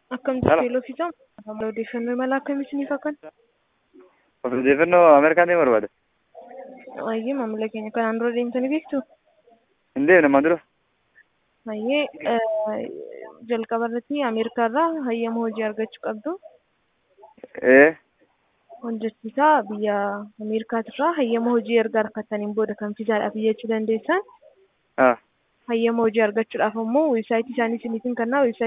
Akkamitti Hello. teeloo fiisaa? Odeeffannoo imala akkamii isiniif akkan? Of odeeffannoo Ameerikaan deemuu barbaada. Ayyee maamila keenya kanaan dura deemtanii beektu? Hin deemne ammaan dura. Ayyee jalqaba irratti Ameerikaa irraa hayyama hojii argachuu qabdu. Ee Hojjechiisaa biyya Ameerikaatirraa hayyama hojii erga argattaniin booda kan fiizaadhaaf iyyachuu dandeessan. haa Hayyama hojii argachuudhaaf ammoo weebsaayitii isaanii isiniifin kennaa.